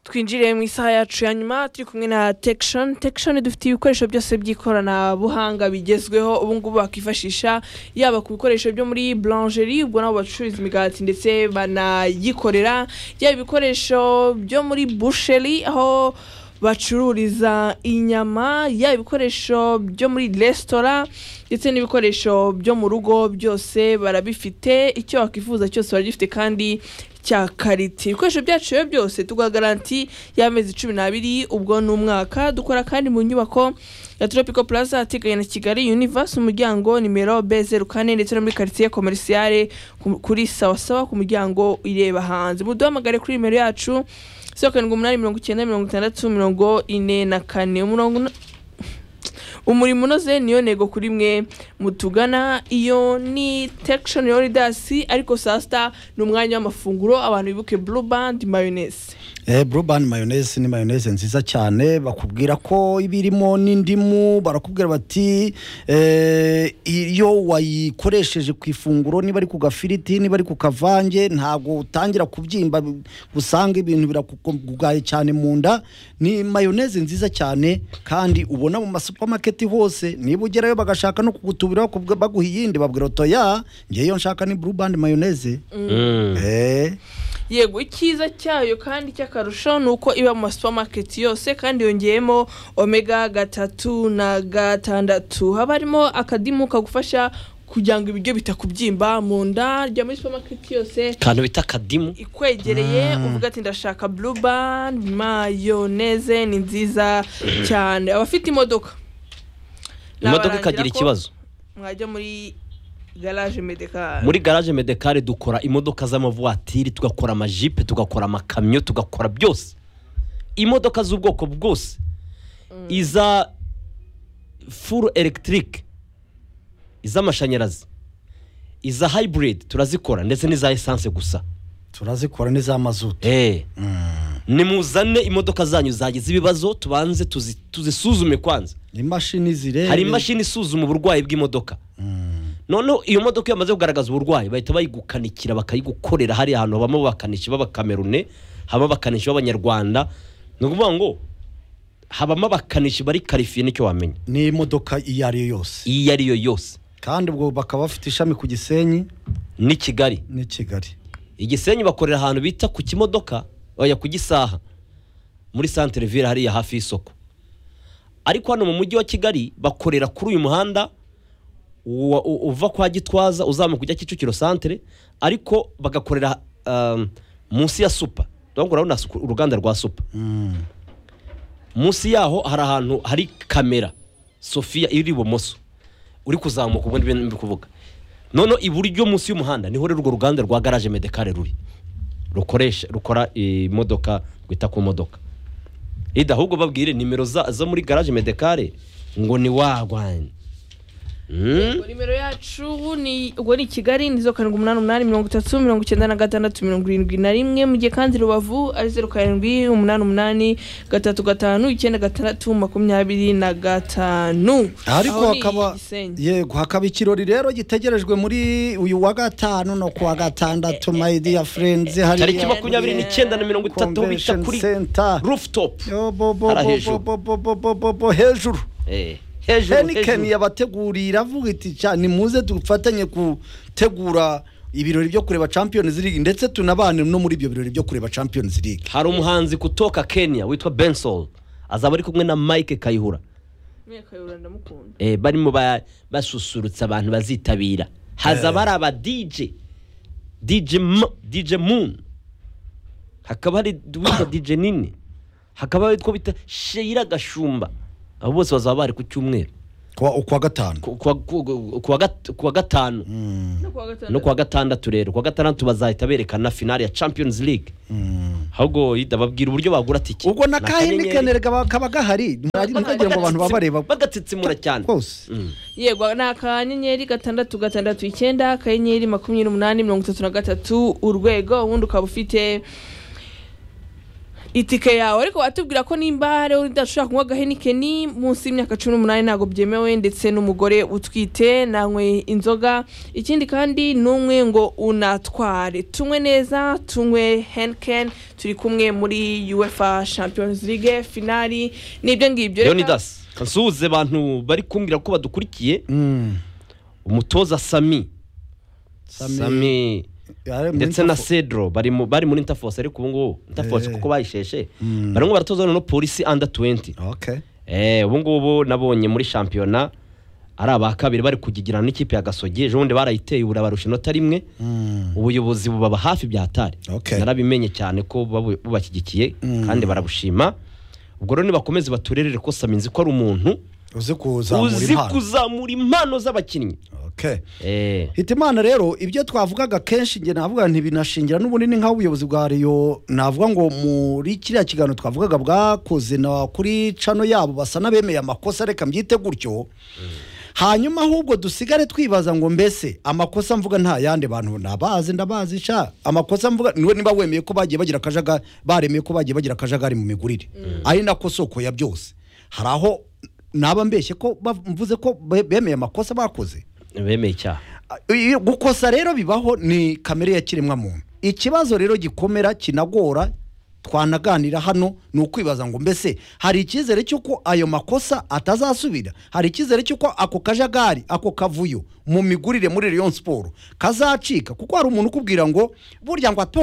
twinjire mu isaha yacu ya nyuma turi kumwe na tekishoni tekishoni dufite ibikoresho byose by'ikoranabuhanga bigezweho ubu ngubu bakifashisha yaba ku bikoresho byo muri buranjeri ubwo nabo bacururiza imigati ndetse banayikorera yaba ibikoresho byo muri busheri aho bacururiza inyama yaba ibikoresho byo muri resitora ndetse n'ibikoresho byo mu rugo byose barabifite icyo wakwifuza cyose baragifite kandi cya karite ibikoresho byacu rero byose tuguha garanti y'amezi cumi n'abiri ubwo ni umwaka dukora kandi mu nyubako ya tropico plaza ahateganye na kigali universe umuryango nimero b zeru kane ndetse no muri karitsiye komerisiyare kuri sawasawa ku muryango ireba hanze muduhamagare kuri nimero yacu zeru karindwi umunani mirongo icyenda mirongo itandatu mirongo ine na kane umurongo uno- umurimo unoze niyo ntego kuri mwe mutugana iyo ni tekishoni yoridasi ariko saa sita ni umwanya w'amafunguro abantu bibuke buru bandi mayonese Eh, Blueband mayoneze ni mayoneze nziza cyane bakubwira ko iba irimo n'indimu barakubwira bati eh, iyo wayikoresheje ku ifunguro niba ari ku gafiriti niba ari ku kavange ntabwo utangira kubyimba usanga ibintu birakugaye cyane mu nda ni mayoneze nziza cyane kandi ubona mu masupamaketi hose niba ugerayo bagashaka no kugutubira bakubwa- baguha iyindi babwira otoya ngewe iyo nshaka ni Blueband mayoneze eh, yego icyiza cyayo kandi cy'akarusho ni uko iba mu masupamaketi yose kandi yongeyemo omega gatatu na gatandatu haba harimo akadimu kagufasha kugira ngo ibiryo bitakubyimba mu nda rya muri supamaketi yose akantu bita akadimu ikwegereye uvuga ati ndashaka blueband mayoneze ni nziza cyane abafite imodoka imodoka nabarangira ikagira ko ikibazo mwajya muri garage medekari muri garaje medekare dukora imodoka z'amavuwatiri tugakora amajipe tugakora amakamyo tugakora byose imodoka z'ubwoko bwose iza furu elegitike iz'amashanyarazi iza hayiburidi turazikora ndetse n'iza esanse gusa turazikora n'iz'amazutu Eh. nimuzane imodoka zanyu zagize ibibazo tubanze tuzi- tuzisuzume kwanza imashini zireba hari imashini isuzuma uburwayi bw'imodoka noneho iyo modoka iyo bamaze kugaragaza uburwayi bahita bayigukanikira bakayigukorera hariya ahantu habamo abakanishi b'abakamerune habamo abakanishi b'abanyarwanda ni ukuvuga ngo habamo abakanishi bari karifiye nicyo wamenya ni imodoka iyo ari yo yose iyo ari yo yose kandi ubwo bakaba bafite ishami ku gisenyi ni kigali n'i kigali igisenyi bakorera ahantu bita ku kimodoka bajya ku gisaha muri santere vire hariya hafi y'isoko ariko hano mu mujyi wa kigali bakorera kuri uyu muhanda uwa- u- uva kwa gitwaza uzamuka ujya kicukiro santere ariko bagakorera um, munsi ya supa ndabona urabona suku- uruganda rwa supa munsi yaho hari ahantu hari kamera sofiya iri ibumoso uri kuzamuka ubundi ibintu biri kuvuga noneho iburyo munsi y'umuhanda niho rero urwo ruganda rwa garaje medekare ruri rukoresha rukora imodoka rwita ku modoka ida ahubwo babwire nimero za- zo muri garaje medekare ngo ni wagwanye Mm? nimero yacu ni ubwo ni kigali ni zeru karindwi umunani umunani mirongo itatu mirongo icyenda na gatandatu mirongo irindwi na rimwe mu gihe kandi rubavu ari zeru karindwi umunani umunani gatatu gatanu icyenda gatandatu makumyabiri na gatanu ariko Aho ni hakaba Gisenyi. yego hakaba ikirori rero gitegerejwe muri uyu wa gatanu no ku wa gatandatu my dear friends tariki hariya makumyabiri n'icyenda na mirongo itatu aho bita Convention kuri Center. rufutopu Yo, bo, bo, Hara bo, hejuru. bo, bo, bo, bo, bo, bo, hejuru hejuru heniken hejuru yabateguriye avuga iti "Cya, nimuze dufatanye gutegura ibirori byo kureba champions league ndetse tunabane no muri ibyo birori byo kureba champions league hari umuhanzi kutoka kenya witwa bensol azaba ari kumwe na mike kayihura Mwe Kayihura ndamukunda eh, barimo ba- basusurutsa abantu bazitabira hazaba hari aba DJ DJ, M- DJ Moon hakaba hari witwa DJ Nini hakaba hari utwo bita Sheira Gashumba abo bose bazaba bari ku cyumweru kuwa kuwa gatanu ku ku wa- ku- ku wa gat- ku wa gatanu no kuwa gatandatu. no kuwa gatandatu rero kuwa gatandatu bazahita berekana finale ya Champions League ahubwo yida babwira uburyo bagura tike ubwo na kaheniken kaba gahari ntagira ngo abantu babareba bagatitsimura cyane rwose Mm. yego ni akanyenyeri gatandatu gatandatu icyenda akanyenyeri makumyabiri n'umunani mirongo itatu na gatatu urwego ubundi ukaba ufite itike yawe ariko atubwira ko nimba hariho udashobora kunywa agahenikeni munsi y'imyaka cumi n'umunani ntabwo byemewe ndetse n'umugore utwite nanywe inzoga ikindi kandi n'umwe ngo unatware tunywe neza tunywe henikeni turi kumwe muri uefa champions league finali n'ibyo ngibyo leonidas nsuhuze abantu bari kumbwira ko badukurikiye umutoza sami Sami- sami Yari muri ndetse na Interfo- cedro bari mu- bari muri interforce ariko ubu ngubu interforce Eh. kuko bayisheshe Mm. barimo baratoza noneho polisi under 20 Okay. Eh, ubu ngubu nabonye muri shampiyona ari aba kabiri bari kugigirana n'ikipe ya gasogi ejo bundi barayiteye ubu rabarusha inota rimwe Mm. ubuyobozi bubaba hafi bya hatari Okay. narabimenye cyane ko babu- bubashyigikiye Mm. kandi barabushima ubwo rero nibakomeze baturerere ko sami nzi ko ari umuntu uzi kuzamura uzi impano kuzamura impano z'abakinnyi Okay. Eh, hitimana rero ibyo twavugaga kenshi njye navuga ntibinashingira n'ubundi ni nk'ubuyobozi bwa riyo navuga ngo muri kiriya kiganiro twavugaga bwakoze na kuri cano yabo basa n'abemeye amakosa reka mbyite gutyo hanyuma ahubwo dusigare twibaza ngo mbese amakosa mvuga nta yandi bantu nabazi ndabazi sha amakosa mvuga niwe niba wemeye ko bagiye bagira akajaga baremeye ko bagiye bagira akajagari mu migurire ari nako soko ya byose hari aho naba mbeshye ko bav- mvuze ko be- bemeye amakosa bakoze bemeye icyaha Iyo- gukosa rero bibaho ni kamere ya kiremwamuntu ikibazo rero gikomera kinagora twanaganira hano ni ukwibaza ngo mbese hari icyizere cy'uko ayo makosa atazasubira hari icyizere cy'uko ako kajagari ako kavuyo mu migurire muri Rayon siporo kazacika kuko hari umuntu ukubwira ngo burya ngo ato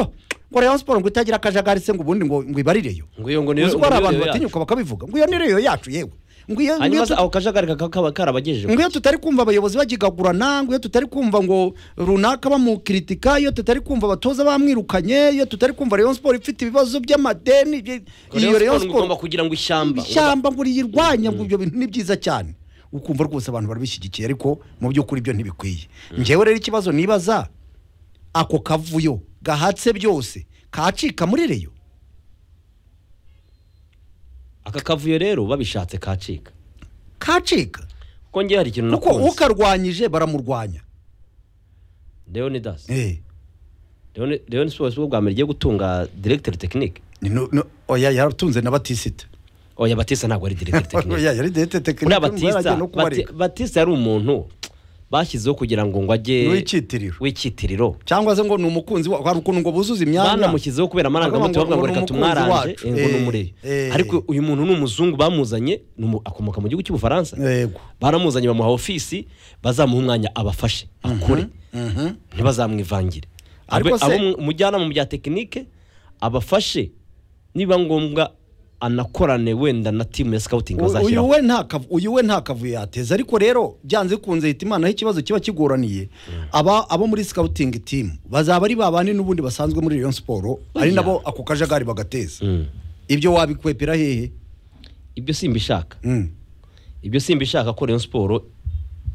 ngo Rayon siporo ngo itagira akajagari se ngo ubundi ngo ngo ibarireyo Ngo iyo ngo niyo- uzi ko hari ngo niyo abantu yacu. batinyuka bakabivuga ngo iyo ni reyo yacu yewe ngo iyo ngo iyo hanyuma tu- se ako kajagari kakaba kaba karabagejeje ngo iyo tutari kumva abayobozi bagigagurana ngo iyo tutari kumva ngo runaka bamukiritika iyo tutari kumva abatoza bamwirukanye iyo tutari kumva Rayon Sport ifite ibibazo by'amadeni ibyo- Ngo iyo Rayon ngo igomba Sport kugira ngo ishyamba ishyamba ngo riyirwanye ngo ibyo bintu ni byiza cyane ukumva rwose abantu barabishyigikiye ariko mu by'ukuri ibyo ntibikwiye njyewe rero ikibazo nibaza ako kavuyo gahatse byose kacika muri reyo aka kavuyo rero babishatse kacika kacika kuko ngewe hari ikintu kuko nakunze ukarwanyije baramurwanya leonidas eh Leon- leon sports bwo bwa mbere igiye gutunga directeur technique ni no- no- oya yaratunze na batisita oya batista ntabwo ari directeur technique yari dete uriya tekinike batista Bati- batista yari umuntu bashyizeho kugira ngo ngo ajye W'icyitiriro. w'ikitiriro cyangwa se ngo ni umukunzi wa hari ukuntu ngo buzuze imyanya banamushyizeho kubera amarangamutima Bavuga bavuga ngo ngo reka ni umukunzi tumwaranje wacu." eh, ngo ni Eh, umureyo eh. ariko uyu muntu ni umuzungu bamuzanye ni umu- akomoka mu gihugu cy'ubufaransa yego baramuzanye bamuha ofisi bazamuha umwanya abafashe akore Mhm. ntibazamwivangire Ariko ariko se- abo mu- umujyanama mu bya tekinike abafashe niba ngombwa anakorane wenda na timu ya sikawutingi U- uyu bazashyiraho we nta kavu- uyu we nta kavuyo yateza ariko rero byanze bikunze hita imana aho ikibazo kiba kigoraniye aba abo muri sikawutingi timu bazaba ari babandi n'ubundi basanzwe muri Rayon siporo ari Oya. nabo ako kajagari bagateza Mm. ibyo wabikwepera hehe ibyo simbishaka Mm. ibyo simbishaka ko Rayon siporo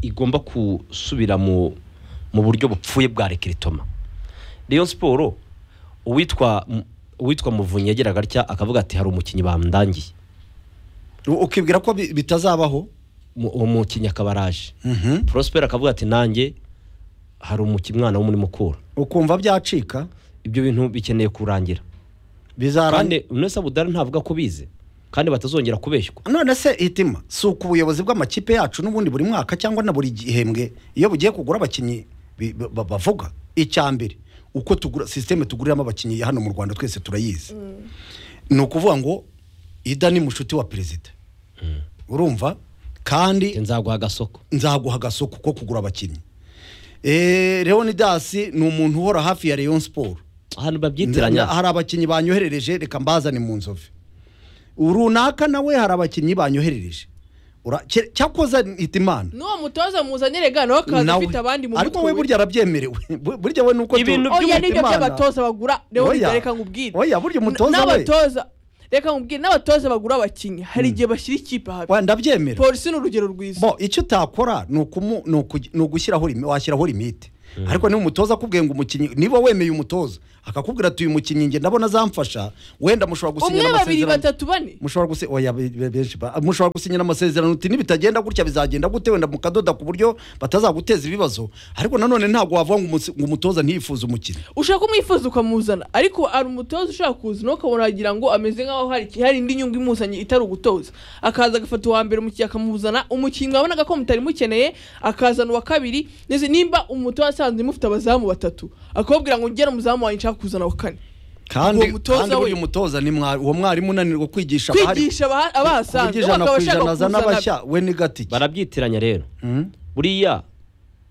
igomba gusubira mu mu buryo bupfuye bwa rekiritoma Rayon siporo uwitwa uwitwa muvunyi yageraga atya akavuga ati hari umukinnyi bamdangiye U- ukibwira ko bi- bitazabaho Mu- uwo mukinnyi akaba araje Mhm. prosper akavuga ati nanjye hari umukinnyi mwana wo muri mukura ukumva byacika ibyo bintu bikeneye kurangira bizarangira kandi unesa budari ntavuga ko bize kandi batazongera kubeshywa none se hitima si uku ubuyobozi bw'amakipe yacu n'ubundi buri mwaka cyangwa na buri gihembwe iyo bugiye kugura abakinnyi bi- ba- ba- bavuga icya mbere uko tugura sisiteme tuguriramo abakinnyi hano mu rwanda twese turayizi ni ukuvuga ngo ida ni mushuti wa perezida urumva kandi nzaguha agasoko nzaguha agasoko ko kugura abakinnyi Eh, leonidas ni umuntu uhora hafi ya rayon siporo ahantu babyitiranya hari abakinnyi banyoherereje reka mbazane mu nzovu runaka nawe hari abakinnyi banyoherereje Ura- cye- cyakoze hitimana n'uwo mutoza muzanye rega nawe akaza ufite abandi mu ariko we mutwe we. burya arabyemerewe Bu- burya we nuko Ibintu oya by'umutima. n'ibyo by'abatoza bagura rero Oya. reka nkubwire Oya, burya umutoza N- we. n'abatoza reka nkubwire n'abatoza bagura abakinnyi hari igihe bashyira ikipe habi wenda ndabyemera polisi ni urugero rwiza bo icyo utakora ni ukumu- ni ukugi- ni ugushyiraho limi- washyiraho limite ariko niba umutoza akubwiye ngo umukinnyi niba wemeye umutoza akakubwira ati uyu mukinnyi njye ndabona azamfasha wenda mushobora umwe gusinyira babiri amasezerano batatu bane mushobora gusi oya be- be- benshi ba mushobora gusinyira amasezerano uti nibitagenda gutya bizagenda gute wenda mukadoda ku buryo batazaguteza ibibazo ariko nanone ntabwo wavuga ngo umusi- ngo umutoza ntiyifuze umukinnyi ushaka umwifuza ukamuzana ariko hari umutoza ushaka kuza nawe ukabona wagira ngo ameze nk'aho hari iki- hari indi nyungu imuzanye itari ugutoza akaza agafata uwa mbere umukinnyi akamuzana umukinnyi wabonaga ko mutari mukeneye akazana uwa kabiri ndetse nimba umutoza asanzwe mufite abazamu batatu akababwira ngo ngera umuzamu wanjye nshaka kuzana wa kane kandi Uwo mutoza kandi uyu we. mutoza ni mwari- uwo mwarimu unanirwa kwigisha abahari kwigisha aba- ku buryo abahasanzwe ijana bakaba ku bashaka ijana azana kuzana abashya we ni gatike barabyitiranya rero Mm. buriya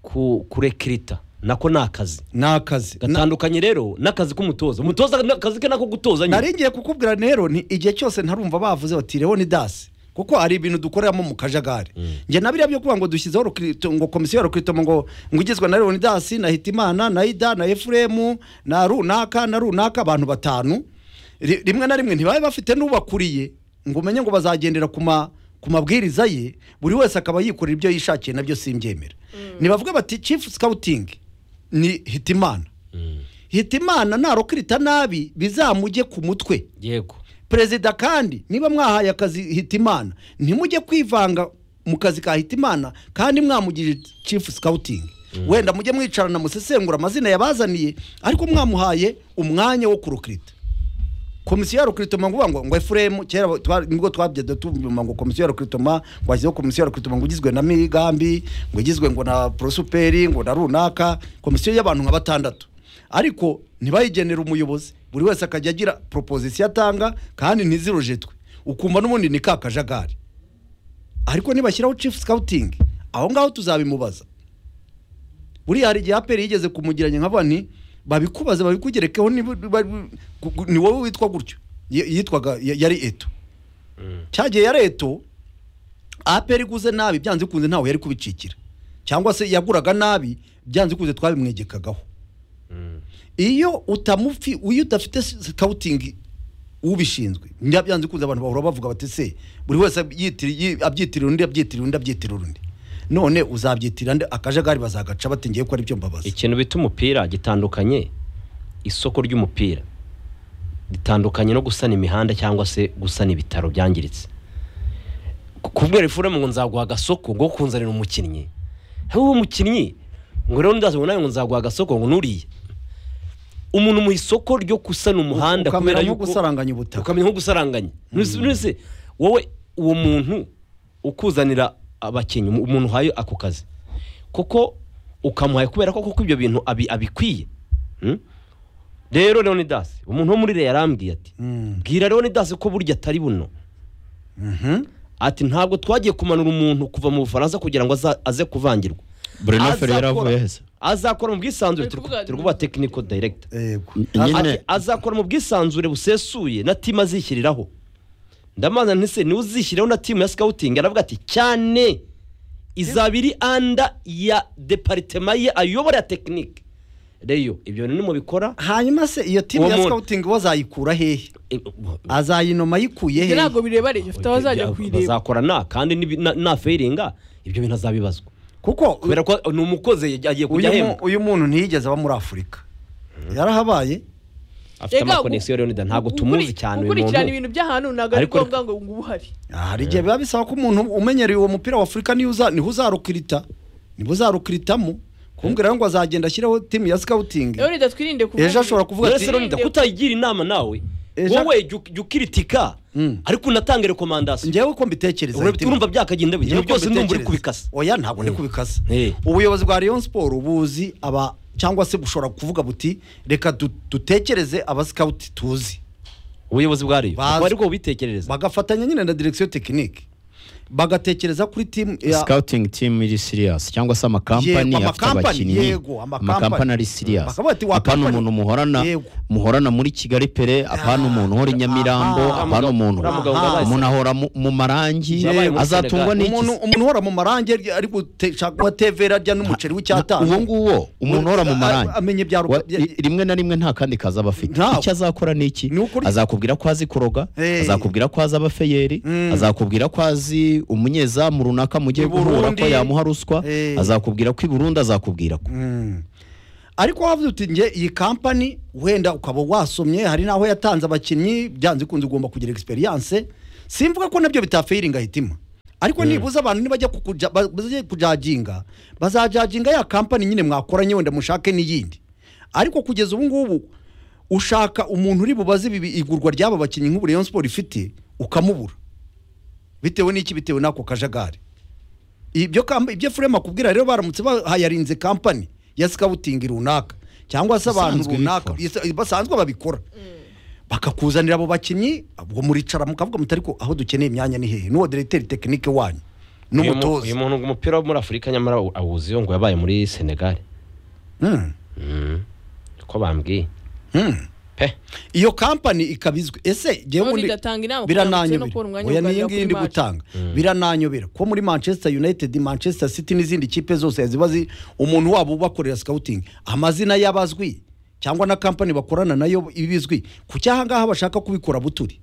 ku kurekirita nako ni akazi ni akazi Na- gatandukanye rero n'akazi k'umutoza umutoza ni akazi ke nako gutoza nyine nari ngiye kukubwira rero ni igihe cyose ntarumva bavuze bati leoni dasi kuko hari ibintu dukoreramo mu kajagari njye na biriya byo kuvuga ngo dushyizeho rukirito ngo komisiyo ya rukiritomo ngo ngo igizwe na leoni dasi na hitimana na ida na efuremu na runaka na runaka abantu batanu Ri- rimwe na rimwe ntibabe bafite n'ubakuriye ngo umenye ngo bazagendera ku ma ku mabwiriza ye buri wese akaba yikorera ibyo yishakiye nabyo simbyemera ntibavuge bati chief scouting ni hitimana Mm. hitimana narokirita nabi bizamujye ku mutwe yego perezida kandi niba mwahaye akazi hitimana ntimujye kwivanga mu kazi ka hitimana kandi mwamugirije chief scouting wenda mujye mwicarana musesengura amazina yabazaniye ariko mwamuhaye umwanya wo kurukirita komisiyo ya rukritoma ngo ngo ngo efuremu kera twa- nibwo twabyada tubyuma ngo komisiyo ya rukritoma ngo hashyizeho komisiyo ya rukritoma ngo igizwe na migambi ngo igizwe ngo na prosuperi ngo na runaka komisiyo y'abantu nka batandatu ariko ntibayigenere umuyobozi buri wese akajya agira proposition atanga kandi ntizirojetwe ukumva n'ubundi ni ka kajagari ariko nibashyiraho chief scouting aho ngaho tuzabimubaza buriya hari igihe aperi yigeze kumugiranya nka bani babikubaze babikugerekeho niba- niba- gu- gu- ni wowe witwa gutyo Ye- yitwaga ya- yari eto cyagiye yari eto aperi iguze nabi byanze bikunze ntawe yari kubicikira cyangwa se yaguraga nabi byanze bikunze twabimwegekagaho iyo utamufi iyo udafite scouting ubishinzwe njya byanze bikunze abantu bahora bavuga bati se buri wese abyitiri- yi- abyitirira undi abyitirira undi abyitirira undi none uzabyitirira nde akajagari bazagaca bati ngiye ko ari byo mbabaza ikintu bita umupira gitandukanye isoko ry'umupira ritandukanye no gusana imihanda cyangwa se gusana ibitaro byangiritse Ku- kubwira ifuremu ngo nzaguha agasoko ngo kunzanira umukinnyi hewe uwo mukinnyi ngo rero ndazi ngo nawe ngo nzaguha agasoko ngo nuriye umuntu mu isoko ryo gusana umuhanda ukamera kubera nko yuko gusaranganya ubutaka ukamenya nko gusaranganya nese wowe uwo muntu ukuzanira abakinnyi umu- umuntu uhaye ako kazi kuko ukamuhaye kubera ko kuko ibyo bintu abi- abikwiye Mm? rero leonidas umuntu wo muri reyo yarambwiye ati Mm. bwira leonidas ko burya atari buno Mhm. ati ntabwo twagiye kumanura umuntu kuva mu bufaransa kugira ngo aza- aze kuvangirwa Bruno Azakora- Ferreira avuye heza azakora mu bwisanzure Ari kuvuga- turikuba tekiniko dayiregita Yego. Nyine- Ati, azakora mu bwisanzure busesuye na timu azishyiriraho ndamaza ntise niwe uzishyiraho na timu ya sikawutingi aravuga ati cyane izaba iri anda ya deparitema ye ayobora ya tekinike reyo ibyo bintu nimubikora hanyuma se iyo timu Uwo ya muntu- scouting wazayikura hehe eh, azayinoma yikuye ibyo ntabwo hehe birebare bafite abazajya kuyireba bazakora na kandi nibi- na- na feyiringa ibyo bintu azabibazwa kuko kubera ko ni umukozi agiye kujya uyu mu- ahembwa uyu muntu ntiyigeze aba muri afurika yarahabaye afite Ega, amakonegisiyo rero ntabwo gukuri- tumuzi cyane uyu gukurikirana muntu ibintu by'ahantu ntabwo ari Ariko reka- ngombwa ngo ngo uba uhari hari igihe biba bisaba ko umuntu umenyereye uwo mupira wa afurika niho uza niho uzarukirita niho uzarukiritamo kumbwira ngo azagenda ashyireho timu ya scouting rero reka twirinde kuvuga ejo ashobora kuvuga rero ati rero nida kutayigira inama nawe Ejo- wowe jya- jya ukiritika Mm. ariko unatanga rekomandasiyo ngewe ko mbitekereza Urabona, Hitima. urumva byakagenda bite Ngewe ibyo ko byose ndumva uri mbitekereza. kubikasa oya ntabwo ndi kubikasa Eh. ubuyobozi bwa Rayon Sport buzi aba cyangwa se bushobora kuvuga buti reka du- dutekereze aba scout tuzi ubuyobozi bwa reyo Bazi- bakaba aribwo bubitekerereza bagafatanya nyine na direction technique bagatekereza kuri timu ya scouting team iri serious cyangwa se amakampani Yego, afite amakampani, abakinnyi yego, amakampani. amakampani ari serious Bakavuga ati, "Wa apana kampani." umuntu muhorana Yego. muhorana muri kigali pere apana Ah, umuntu uhora i nyamirambo aha, apana uriya umuntu mugabo wabaye umuntu ahora mu- mu marangi Yabaye mu azatungwa Senegal. n'iki umuntu umuntu uhora mu marange ari gushaka wa tevera arya n'umuceri w'icyatanu uwo nguwo umuntu uhora mu A- marangi amenye ibya ru- Wa- i- rimwe na rimwe nta kandi kazi aba afite Ntawe. icyo azakora ni iki Ni ukuri. azakubwira ko azi kuroga Eh. azakubwira ko azi abafeyeri Mm. azakubwira ko azi umunyezamu runaka mugiye I guhura ko Burundi. yamuha ruswa Eh. azakubwira ko i burundi azakubwira ko Mm. ariko wavuze uti nge iyi kampani wenda ukaba wasomye hari n'aho yatanze abakinnyi byanze bikunze ugomba kugira egisperiyanse simvuga ko nabyo bitafayiringa hitima ariko nibuze abantu nibajya kukuja- ba- bajye kujaginga bazajaginga ya kampani nyine mwakoranye wenda mushake n'iyindi ariko kugeza ubu ngubu ushaka umuntu uri bubaze ibi- igurwa ry'aba bakinnyi nk'ubu Rayon Sport ifite ukamubura bitewe n'iki bitewe n'ako kajagari ibyo kamp- ibyo furema akubwira rero baramutse bahayarinze kampani ya sikawutingi runaka cyangwa se abantu Basanzwe runaka bikora. isa- basanzwe babikora bakakuzanira abo bakinnyi ubwo muricara mukavuga muti ariko aho dukeneye imyanya ni hehe n'uwo diregiteri tekinike wanyu Uyu mu- n'umutoza uyu muntu umupira wo muri afurika nyamara awu- awuziho ngo yabaye muri senegali Mm, uko bambwiye mm. pe iyo kampani ikaba izwi ese Ubundi ngewe ubundi igatanga inama kugira ngo ukine no kubona birananyobera umwanya oya wo niyi kugarira ngiyi ndi kuri match. gutanga birananyobera ko muri manchester united manchester city n'izindi kipe zose ziba zi umuntu wabo ubakorera scouting amazina y'abazwi cyangwa na kampani bakorana nayo ibizwi ku cyaha ngaha bashaka kubikora buturi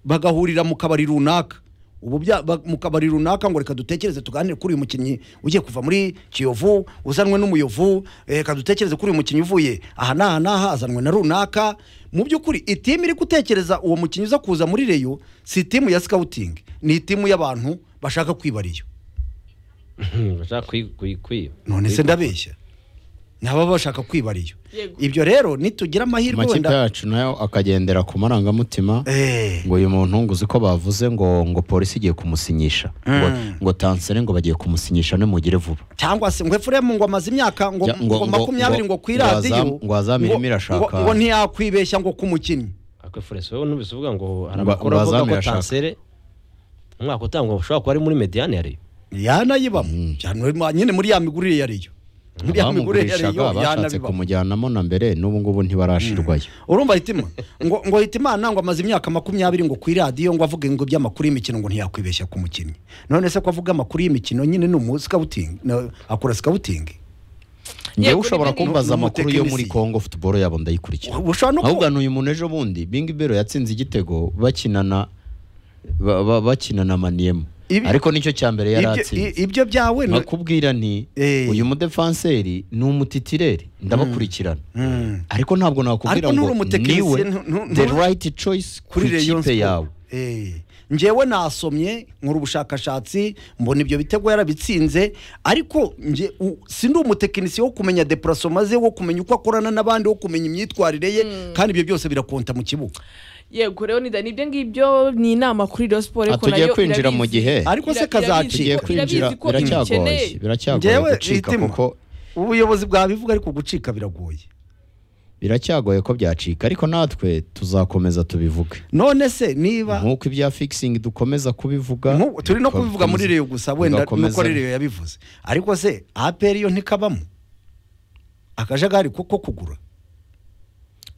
bagahurira mu kabari runaka ubu bya- ba- mu kabari runaka ngo reka dutekereze tuganire kuri uyu mukinnyi ugiye kuva muri kiyovu uzanwe n'umuyovu eh, reka dutekereze kuri uyu mukinnyi uvuye aha n'aha n'aha azanwe na runaka mu by'ukuri itimu iri gutekereza uwo mukinnyi uza kuza muri reyo si itimu ya sikawutingi ni itimu y'abantu bashaka kwiba reyo bashaka kwi- kwi- kwi- none se ndabeshya ni ababa bashaka kwiba reyo Yego. ibyo rero nitugira amahirwe amakipe wenda yacu nayo akagendera ku marangamutima Eh, ngo uyu muntu ngo uzi ko bavuze ngo ngo polisi igiye kumusinyisha ngo, ngo tansere ngo bagiye kumusinyisha nimugire vuba cyangwa se ngo efuremu ngo amaze imyaka ngo, Ja, ngo- ngo ngo- makumyabiri ngo ngo- ku ngo iradiyo azam- ngo azamiremo ngo- irashaka. ngo- ngo ntiyakwibeshya ngo k'umukinnyi akwe foresi wowe ntubise uvuga ngo hari Ba- amakuru avuga ko bazamira ashaka. tansere umwaka utangwa ushobora kuba ari muri mediyane ya reyo yanayibamo cyane ma- nyine muri ya migurire ya reyo muri ya migurire ya Abamugurishaka reyo bashatse yanabibamo kumujyanamo na mbere n'ubu ngubu ntibarashirwayo urumva hitima ngo ngo hitimana ngo amaze imyaka makumyabiri ngo ku iradiyo ngo avuge ngo iby'amakuru y'imikino ngo ntiyakwibeshya ku mukinnyi none se ko avuga amakuru y'imikino nyine ni umusikawutingi akora sikawutingi ngewe Yego, ushobora nibyo ni- kumbaza ni amakuru yo muri umutekinisiye. congo futuboro yabo ndayikurikira ushobora no ahubwo kuba ni uyu muntu ejo bundi bingi bero yatsinze igitego bakinana ba- ba- bakinana maniyemo Ibi- ariko nicyo cya mbere yari ibyo- atsinze i- ibyo byawe ni- bakubwira nti Eh. uyu mudefanseri ni umutitireri ndabakurikirana Mm. ariko ntabwo nakubwira Ariko nturi ngo umutekinisiye, niwe ntu- ntu- the ntu- right choice ku kuri Rayon ikipe Sport. yawe Eh, njyewe nasomye nkora ubushakashatsi mbona ibyo bitego yarabitsinze ariko nje u- sindi umutekinisiye wo kumenya deparasoma ze wo kumenya uko akorana n'abandi wo kumenya imyitwarire ye kandi ibyo byose birakonta mu kibuga yego rero ni nibyo ngibyo ni inama kuri Rayon Sport ariko tugiye nayo kwinjira mu irabizi. gihe. Ariko se Ira- irabizi kazacika. ko- Irabizi tugiye kwinjira irabizi ko biracyagoye imukeneye. biracyagoye Njyewe gucika Hitima, kuko ubuyobozi bwabivuga ariko gucika biragoye biracyagoye ko byacika ariko natwe tuzakomeza tubivuge none se niba nk'uko ibya fixing dukomeza kubivuga Nku- turi no kubivuga muri reyo gusa wenda tugakomeza- nuko reyo yabivuze ariko se aperi yo ntikabamo akajagari ko ko kugura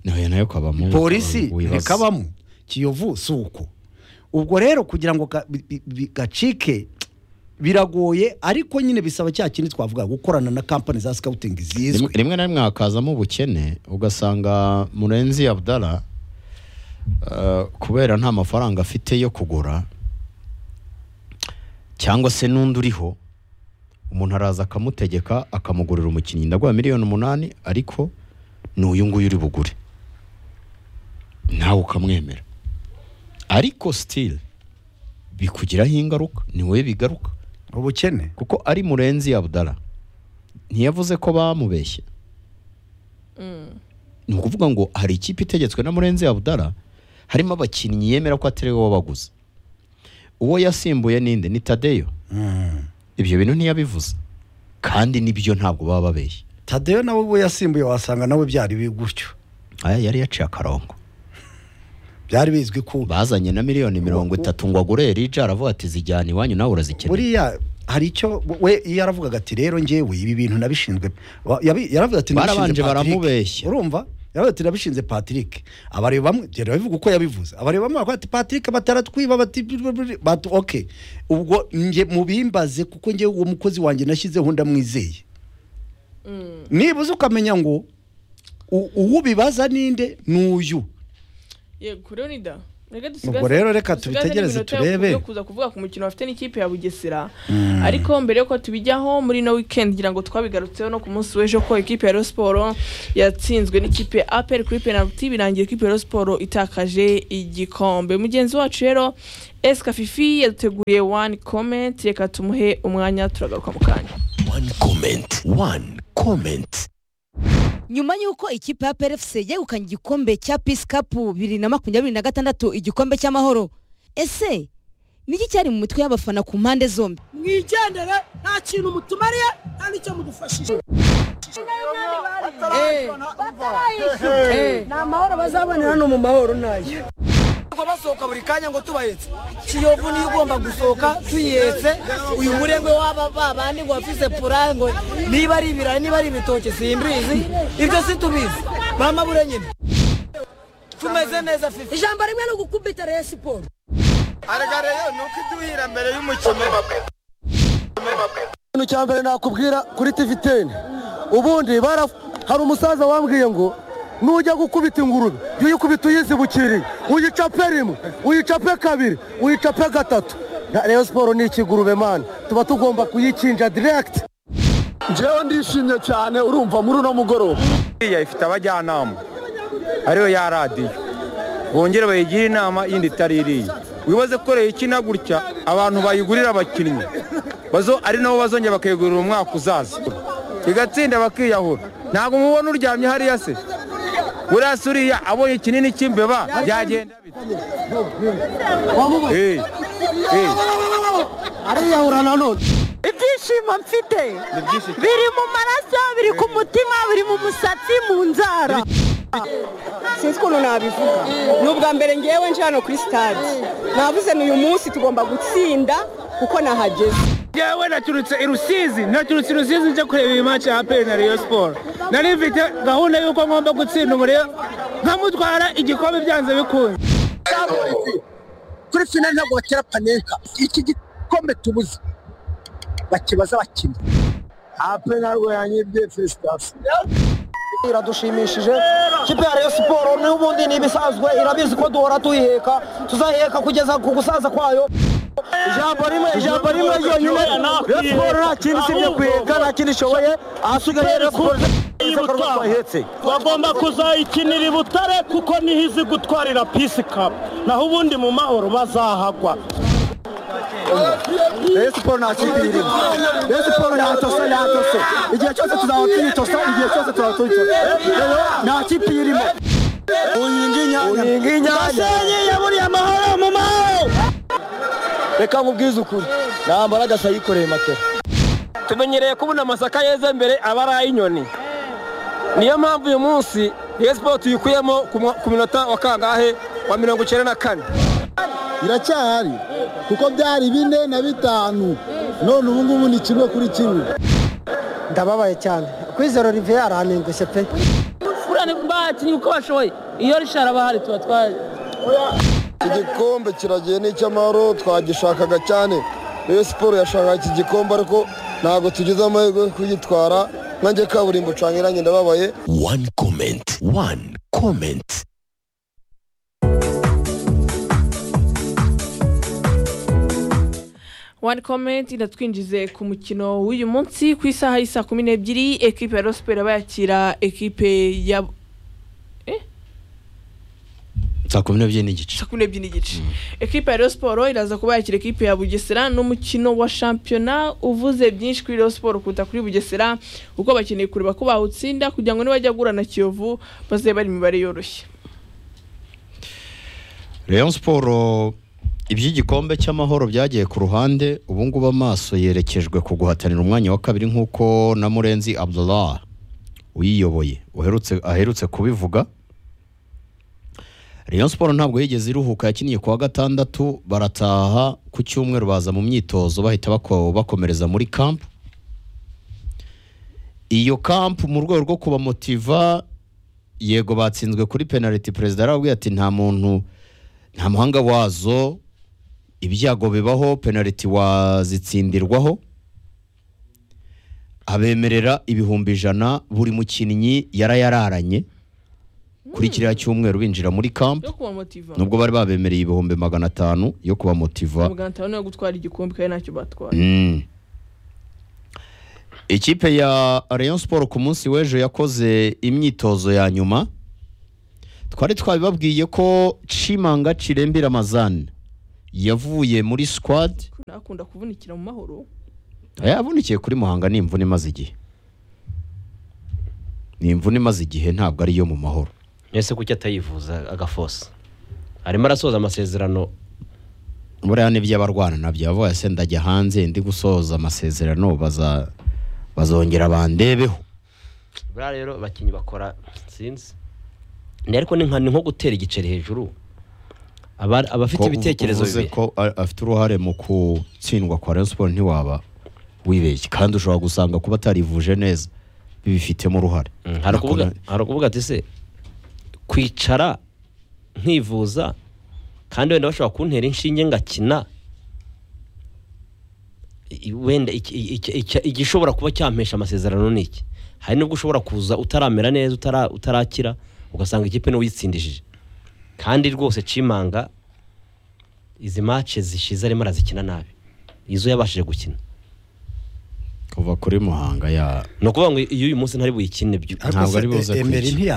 nayo nayo kabamo polisi wibaza. ntikabamo kiyovu si uko ubwo rero kugira ngo ga- bi- bi- bi- gacike biragoye ariko nyine bisaba cya kindi twavuga gukorana na kampani za sikawutingi Rimwe- zizwi rimwe na rimwe hakazamo ubukene ugasanga murenzi abdara eh, kubera nta mafaranga afite yo kugura cyangwa se n'undi uriho umuntu araza akamutegeka akamugurira umukinnyi ndaguha miliyoni umunani ariko ni uyu nguyu uri bugure nawe ukamwemera ariko sitiri bikugiraho ingaruka ni wowe bigaruka ubukene kuko ari murenzi abdara ntiyavuze ko bamubeshye ni ukuvuga ngo hari ikipe itegetswe na murenzi abdara harimo abakinnyi yemera ko atari we wabaguze uwo yasimbuye ninde ni tadeyo Mm. ibyo bintu ntiyabivuze kandi nibyo ntabwo baba babeshye tadeyo nawe ubwo yasimbuye wasanga nawe byari bi- gutyo aya yari yaciye akarongo byari bizwi ko bazanye na miliyoni mirongo itatu ngo agure rija aravuga ati zijyana iwanyu nawe urazikeneye buriya hari icyo we iyo yaravugaga ati rero njyewe ibi bintu nabishinzwe wa- yabi- yaravuga ati nabishinze Barabanje Patrick." baramubeshya. urumva yaravuga ati nabishinze Patrick abareba bamwe rero bivuga uko yabivuze abareba bamwe bakavuga ati Patrick bataratwiba bati bati okay ubwo nge mubimbaze kuko njyewe uwo mukozi wanjye nashyizeho ndamwizeye nibuze ukamenya ngo u- uwo ubibaza ninde nuyu yego rero ni da Mwebwe dusigaze- Ubwo rero reka dusigaze tubitegereze n'iminota yo- turebe. yo kuza kuvuga ku mukino bafite n'ikipe ya bugesera ariko mbere yuko tubijyaho muri ino weekend ngira ngo twabigarutseho no ku munsi w'ejo ko ikipe ya Rayon Sport yatsinzwe n'ikipe ya APR kuri penalty birangiye ikipe ya Rayon Sport itakaje igikombe mugenzi wacu rero Eska Fifi yaduteguriye one comment reka tumuhe umwanya turagaruka mu kanya One comment. One comment. nyuma y'uko ikipe ya PRFC yegukanye igikombe cya Peace Cup bibiri na makumyabiri na gatandatu igikombe cy'amahoro ese niki cyari mu mitwe y'abafana ku mpande zombi mwigendere nta kintu mutumariye nta n'icyo mudufashije ni amahoro bazabonera hano mu mahoro ntayo basohoka buri kanya ngo tubahetse kiyovu niyo ugomba gusohoka tuyihetse uyu murengwe waba babandi ngo wafise pura ngo niba ari ibirayi niba ari ibitoki simbizi ibyo situbizi bamabure nyine tumeze neza fifi ijambo rimwe ni ugukubita reye siporo arega rero ni uko iduhira mbere y'umukino ikintu cya mbere nakubwira kuri tv teni ubundi bara hari umusaza wambwiye ngo nujya gukubita ingurube jya uyikubita uyizibukiriye uyicape rimwe uyicape kabiri uyicape gatatu Na- rayon siporo ni ikigurube mani tuba tugomba kuyikinja diregiti njyewe ndishimye cyane urumva muri uno mugoroba iriya ifite abajyanama ariyo ya radiyo bongere bayigire inama yindi itari iriya wibaze ko rero ikina gutya abantu bayigurira abakinnyi bazo ari nabo bazongera bakayigurira umwaka uzaza igatsinda bakiyahura ntabwo mubona uryamye hariya se buriya se uriya abonye ikinini cy'imbeba byagenda bite Eh, eh. ariyahura nanone ibyishimo mfite Ni byinshi cyane. biri mu maraso biri ku mutima biri mu musatsi mu nzara sinzi ukuntu nabivuga ni ubwa mbere ngewe nje hano kuri sitade navuze ni uyu munsi tugomba gutsinda kuko nahageze yewe naturutse i rusizi naturutse i rusizi nje kureba iyi match ya aperi na rayon sport nari mfite gahunda y'uko ngomba gutsinda umuriro nkamutwara igikombe byanze bikunze kuri finali ntabwo batera panenka iki gikombe tubuze bakibaza abakinnyi ape ntabwo yanyibye felicitasiyo iradushimishije kipe ya rayon siporo n'ubundi ni ibisanzwe irabizi ko duhora tuyiheka tuzaheka kugeza ku gusaza kwayo ijambo rimwe ijambo rimwe ryonyine rayon siporo nta kindi usibye kuyiheka nta kindi ishoboye ahasigaye rayon siporo izakorwa ko bahetse bagomba kuzayikinira i butare kuko niho izi gutwarira pisi kapu naho ubundi mu mahoro bazahagwa Rayon siporo nta kipe irimo Rayon siporo yatose yatose igihe cyose tuzaba tuyitosa igihe cyose tuzaba tuyitosa nta kipe irimo unyinga inyanya unyinga inyanya yaburiye amahoro mu mahoro reka nkubwize ukuri nta mbaraga se yikoreye matera tumenyereye kubona amasaka yeze mbere aba ari ay'inyoni niyo mpamvu uyu munsi rayon sport tuyikuyemo ku mwa- ku minota wa kangahe wa mirongo icyenda na kane iracyahari kuko byari bine na bitanu none ubu ngubu ni kimwe kuri kimwe ndababaye cyane kwizera olivier yarantengushye pe buriya ni bakinnyi uko bashoboye iyo rishara bahari tuba twaje igikombe kiragiye n'icy'amahoro twagishakaga cyane rayon siporo yashakaga iki gikombe ariko ntabwo tugize amahirwe yo kugitwara nanjye kaburimbo cangiranye ndababaye One comment. One comment. One comment inatwinjize ku mukino w'uyu munsi ku isaha y'isa kumi n'ebyiri ekipe ya Rosiperi bayakira ekipe ya saa kumi n'ebyiri n'igice saa kumi n'ebyiri n'igice ekipe ya Rayon Sport iraza kuba yakira ekipe ya Bugesera n'umukino wa shampiyona uvuze byinshi kuri Rayon Sport kuruta kuri Bugesera kuko bakeneye kureba ko bawutsinda kugira ngo nibajya guhura na Kiyovu bazabe bari imibare yoroshye rayon siporo iby'igikombe cy'amahoro byagiye ku ruhande ubu ngubu amaso yerekejwe ku guhatanira umwanya wa kabiri nk'uko na murenzi abdullah uyiyoboye uherutse aherutse kubivuga rayon siporo ntabwo yigeze iruhuka yakiniye ku wa gatandatu barataha ku cyumweru baza mu myitozo bahita bako- bakomereza muri kampu iyo kampu mu rwego rwo kubamotiva yego batsinzwe kuri penaliti perezida arababwira ati nta muntu nta muhanga wazo ibyago bibaho penaliti wazitsindirwaho abemerera ibihumbi ijana buri mukinnyi yarayararanye kuri kiriya cyumweru binjira muri kamp yo kubamotiva nubwo bari babemereye ibihumbi magana atanu yo kubamotiva magana atanu yo gutwara igikombe kandi ntacyo batwaye Mm. ikipe ya Rayon Sport ku munsi w'ejo yakoze imyitozo ya nyuma twari twabibabwiye ko Chimanga Cirembira Amazane yavuye muri squad nakunda kuvunikira mu mahoro yavunikiye kuri Muhanga ni imvune imaze igihe ni imvune imaze igihe ntabwo ari iyo mu mahoro ese kuki atayivuza agafosa arimo arasoza amasezerano buriya nibyo abarwana nabyo yavuye se ndajya hanze ndi gusoza amasezerano baza bazongera bandebeho buriya rero abakinnyi bakora sinzi Ni ariko ni nka ni nko gutera igiceri hejuru Aba- abafite Ko ibitekerezo uvuze bibi ko a- afite uruhare mu gutsindwa kwa Rayon Sports ntiwaba wibeshye kandi ushobora gusanga kuba atarivuje neza bibifitemo uruhare hari ukuvuga Nakora- hari ukuvuga ati se kwicara nkivuza kandi wenda bashobora kuntera inshinge ngakina I- wenda iki- iki- iki- igishobora kuba cyampesha amasezerano ni iki hari nubwo ushobora kuza utaramera neza utara- utarakira ugasanga ikipe niwe uyitsindishije kandi rwose cimanga izi mace zishize arimo arazikina nabi izo yabashije gukina kuva kuri Muhanga ya ni ukuvuga ngo iyo uyu munsi ntari buyikine byo ariko Ntabwo se ari buze e- Emery kwica.